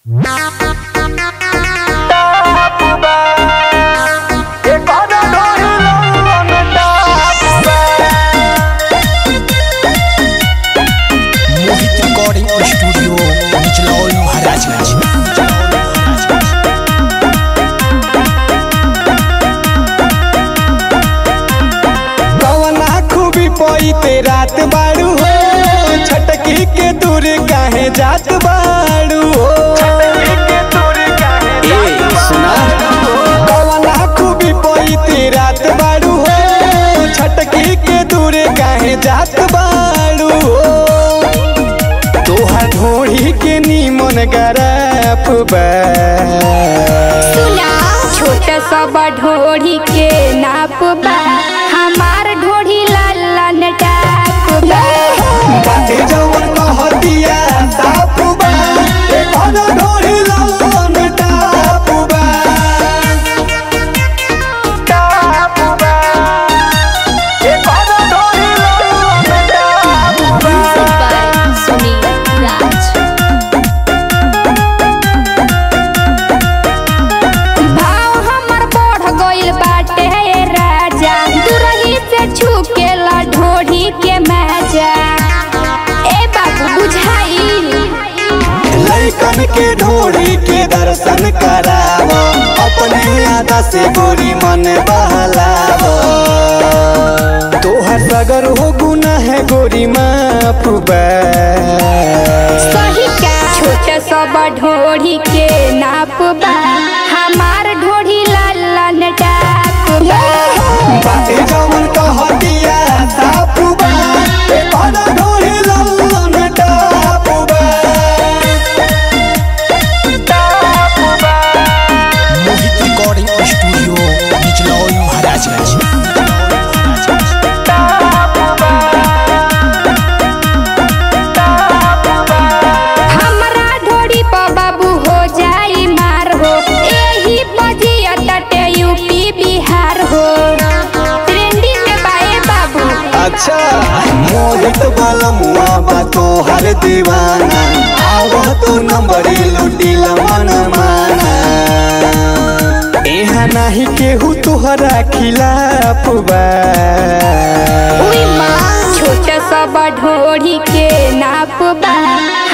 मोहित recording studio Nichlaul Maharajganj कवना खूबी पईते रात बाड़ू हो छटकी के दूर काहे जात बाड़ू हो ए, सुना कवना खूबी पईते रात बाड़ू हो छटकी के दूर काहे जात बाड़ू हो तोहर ढोढ़ी के नीमन गरफ बा छोट सब ढोढ़ी के नाप बा हमार ढोढ़ी लाल लाल टाप बा बाटे जवन कहतिया साफ बा ए कौन ढोढ़ी लालन टाप बा टाप बा ए कौन ढोढ़ी लालन टाप बा सुनील राज भाव हमर बढ़ गइल बाटे राजा दुरही से छुकेला ढोढ़ी के मजा ए बाबू बुझाई लइकन के ढोढ़ी के दर्शन कराव अपने आदा से गोरी मन बहलाव तोहर सगर हो गुना है गोरी माफ बा सही का छोट सब ढोढ़ी के नाप बा हमार ढोढ़ी लाल लाल टाप बा बाटे जवन कहतिया साफ बा ए कौन ढोढ़ी लालन टाप बा टाप बा मोहित रिकॉर्डिंग स्टूडियो निचलौल महाराजगंज हमरा ढोढ़ी पर बाबू हो जाई मार हो एही बजिया तटे यूपी बिहार हो ट्रेंडिंग में बाए बाबू अच्छा मोहित वाला मुआ बा तोहर दीवाना आवह तो नंबरी लुटी मन माना यहाँ नहीं केहू तोहरा खिलाफ बा उई माँ छोट सब ढोढ़ी के नाप बा